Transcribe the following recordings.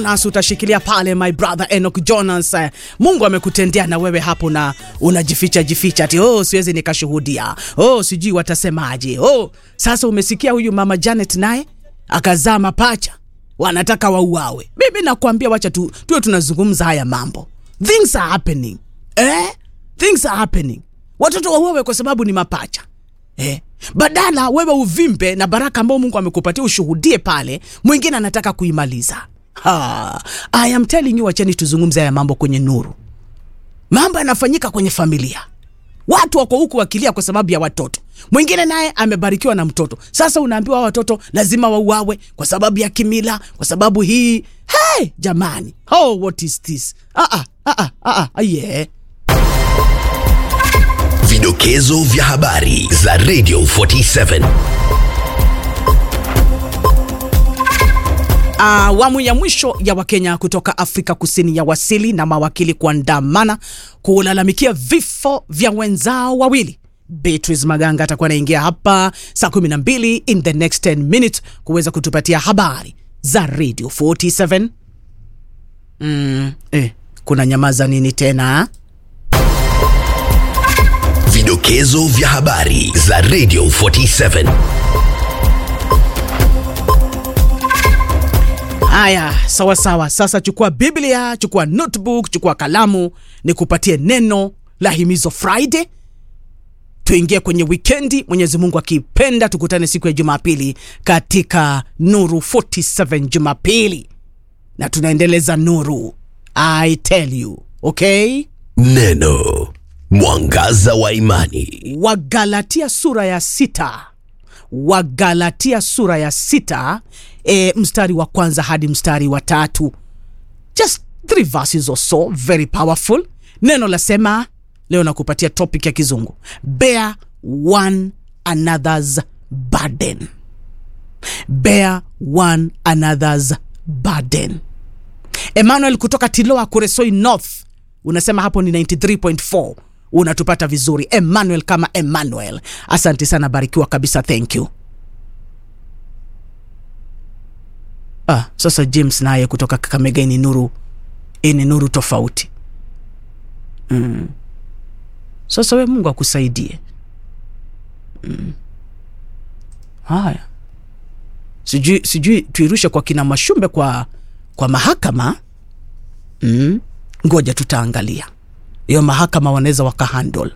nasi utashikilia pale my brother Enoch Jonas. Eh, Mungu amekutendea na wewe hapo na unajificha jificha ati oh, siwezi nikashuhudia, oh, sijui watasemaje. Oh, sasa umesikia huyu mama Janet naye akazaa mapacha wanataka wauawe. Mimi nakwambia, wacha tu tuwe tunazungumza haya mambo, things are happening eh? things are happening. Watoto wauawe kwa sababu ni mapacha eh? Badala wewe uvimbe na baraka ambayo Mungu amekupatia ushuhudie pale, mwingine anataka kuimaliza. Ha, I am telling you, wacheni tuzungumze haya mambo kwenye nuru. Mambo yanafanyika kwenye familia, watu wako huku wakilia kwa sababu ya watoto. Mwingine naye amebarikiwa na mtoto, sasa unaambiwa hawa watoto lazima wauawe kwa sababu ya kimila, kwa sababu hii. Hey, jamani, oh, what is this? Ah, ah, ah, ah, ah, yeah. Vidokezo vya habari za Radio 47. Awamu ya mwisho ya Wakenya kutoka Afrika Kusini ya wasili na mawakili kuandamana kulalamikia vifo vya wenzao wawili. Beatrice Maganga atakuwa anaingia hapa saa 12 in the next 10 minutes kuweza kutupatia habari za Radio 47. Mm, eh, kuna nyamaza nini tena? Vidokezo vya habari za Radio 47. Haya, sawa sawa. Sasa chukua Biblia, chukua notebook, chukua kalamu, nikupatie neno la himizo Friday. Tuingie kwenye wikendi, Mwenyezi Mungu akipenda, tukutane siku ya Jumapili katika Nuru 47 Jumapili, na tunaendeleza nuru. I tell you, okay? Neno mwangaza wa imani. Wagalatia sura ya sita Wagalatia sura ya sita e, mstari wa kwanza hadi mstari wa tatu just three verses or so very powerful neno lasema leo nakupatia topic ya kizungu bear one another's burden bear one another's burden emmanuel kutoka tiloa kuresoi north unasema hapo ni 93.4 unatupata vizuri emmanuel kama emmanuel asante sana barikiwa kabisa thank you ah, sasa james naye kutoka kakamega ni nuru ni nuru tofauti mm. sasa we mungu akusaidie mm. haya sijui sijui tuirushe kwa kina mashumbe kwa kwa mahakama mm. ngoja tutaangalia hiyo mahakama wanaweza wakahandle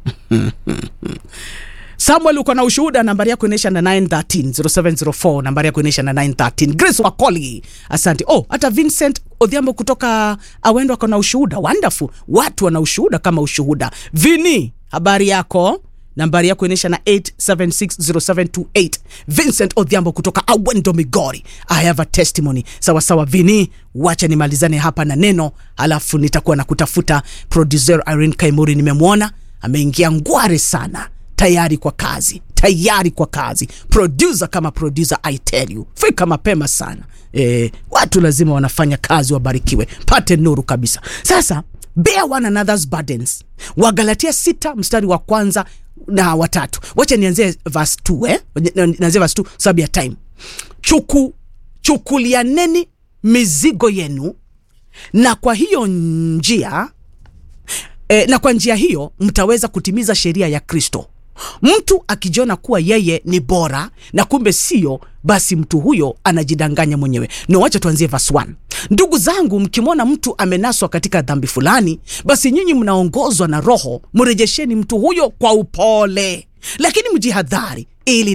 samuel uko na ushuhuda nambari yako inaisha na 913 0704 nambari yako inaisha na 913 grace wakoli asante oh hata vincent odhiambo kutoka awendo ako na ushuhuda wonderful watu wana ushuhuda kama ushuhuda vini habari yako nambari yako inaisha na 8760728 vincent odhiambo kutoka awendo migori i have a testimony sawa sawa vini wacha nimalizane hapa na neno alafu nitakuwa na kutafuta producer irene kaimuri nimemwona ameingia ngware sana tayari kwa kazi tayari kwa kazi producer kama producer i tell you fika mapema sana e, watu lazima wanafanya kazi wabarikiwe pate nuru kabisa sasa bear one another's burdens wagalatia sita mstari wa kwanza na watatu wacha nianzie verse 2 eh? nianzie verse 2 sababu ya time chuku chukulianeni mizigo yenu na kwa hiyo njia e, na kwa njia hiyo mtaweza kutimiza sheria ya kristo mtu akijiona kuwa yeye ni bora na kumbe sio basi mtu huyo anajidanganya mwenyewe no wacha tuanzie verse 1 ndugu zangu mkimwona mtu amenaswa katika dhambi fulani basi nyinyi mnaongozwa na roho mrejesheni mtu huyo kwa upole lakini mjihadhari ili